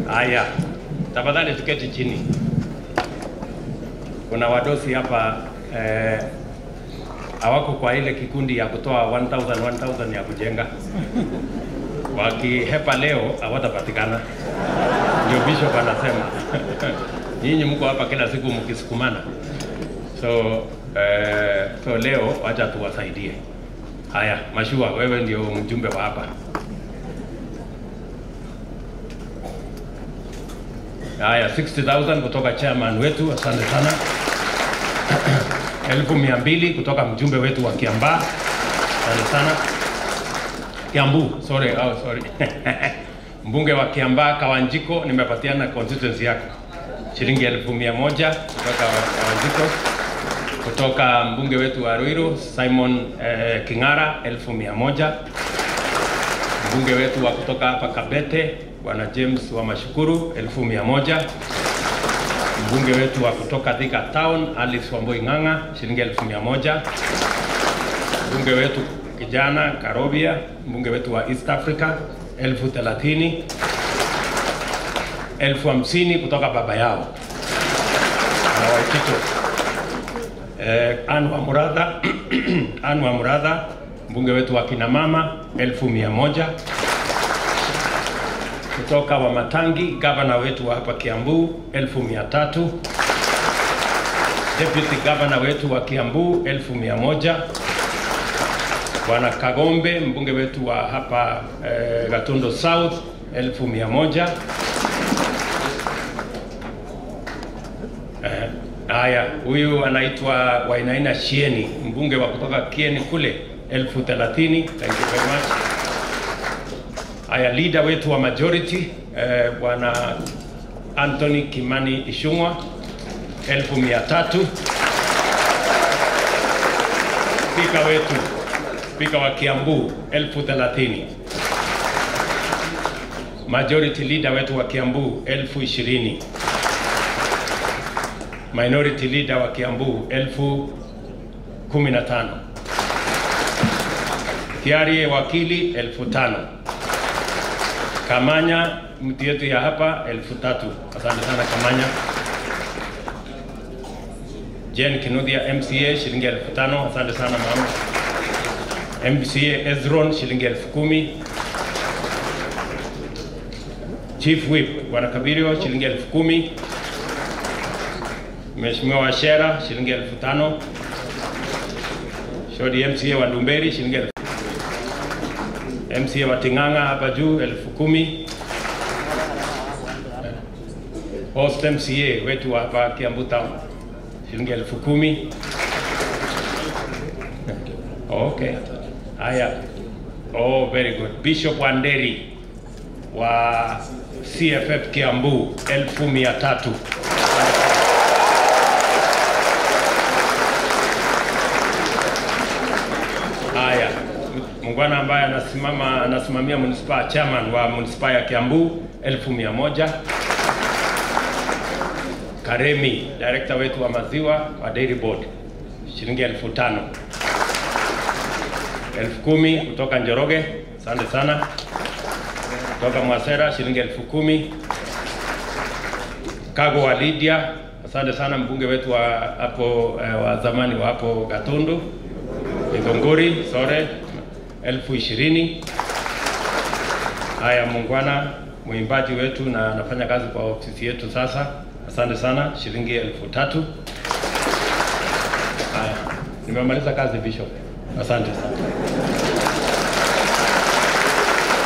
Haya, tafadhali tuketi chini. Kuna wadosi hapa eh, hawako kwa ile kikundi ya kutoa 1000 1000 ya kujenga. Wakihepa leo hawatapatikana. Ndio bishop anasema. Nyinyi mko hapa kila siku mkisukumana. So eh, so leo wacha tuwasaidie. Haya, Mashua, wewe ndio mjumbe wa hapa. Haya, 60,000 kutoka chairman wetu, asante sana. elfu mia mbili kutoka mjumbe wetu wa Kiambaa, asante sana. Kiambu, sorry, oh, sorry. mbunge wa Kiambaa Kawanjiko, nimepatiana constituency yako shilingi elfu mia moja kutoka Kawanjiko kutoka mbunge wetu wa Ruiru Simon eh, King'ara elfu mia moja mbunge wetu wa kutoka hapa Kabete bwana James wa Mashukuru elfu mia moja mbunge wetu wa kutoka Thika Town Alice Wamboi Ng'ang'a shilingi elfu mia moja mbunge wetu kijana Karobia mbunge wetu wa East Africa elfu thelathini elfu hamsini kutoka baba yao na Waitito eh, Anwa Muradha Anwa Muradha mbunge wetu wa kina mama elfu mia moja kutoka Wamatangi, gavana wetu wa hapa Kiambu elfu mia tatu deputy gavana wetu wa Kiambu elfu mia moja bwana Kagombe mbunge wetu wa hapa eh, Gatundo South elfu mia moja Eh, Haya, huyu anaitwa Wainaina Shieni, mbunge wa kutoka Kieni kule, elfu thelathini. Thank you very much. Haya, leader wetu wa majority eh, bwana Anthony Kimani Ishungwa, elfu mia tatu. Spika wetu, spika wa Kiambu, elfu thelathini. Majority leader wetu wa Kiambu, elfu ishirini minority leader wa Kiambu elfu kumi na tano Kiarie wakili elfu tano Kamanya mtu yetu ya hapa elfu tatu Asante sana Kamanya. Jen Kinuthia MCA shilingi elfu tano Asante sana mama. MCA Ezron shilingi elfu kumi Chief Whip Bwana Kabirio shilingi elfu kumi Mheshimiwa Washera shilingi elfu tano. Shodi MCA wa Ndumberi shilingi elfu MCA wa Ting'ang'a hapa juu elfu kumi. Host MCA wetu wa hapa Kiambu Town shilingi elfu kumi. Okay. Haya. Oh, very good. Bishop Wanderi wa CFF Kiambu elfu mia tatu. Haya, mungwana ambaye anasimama anasimamia municipal chairman wa municipal ya Kiambu elfu mia moja. Karemi, director wetu wa maziwa wa Dairy Board shilingi elfu tano. Elfu kumi kutoka Njoroge, asante sana. Kutoka Mwasera shilingi elfu kumi. Kago wa Lydia, asante sana mbunge wetu wa hapo eh, wa zamani wa hapo Gatundu. Migongori sore elfu ishirini. Haya, Mungwana mwimbaji wetu na anafanya kazi kwa ofisi yetu sasa, asante sana, shilingi elfu tatu. Haya, nimemaliza kazi Bishop, asante sana.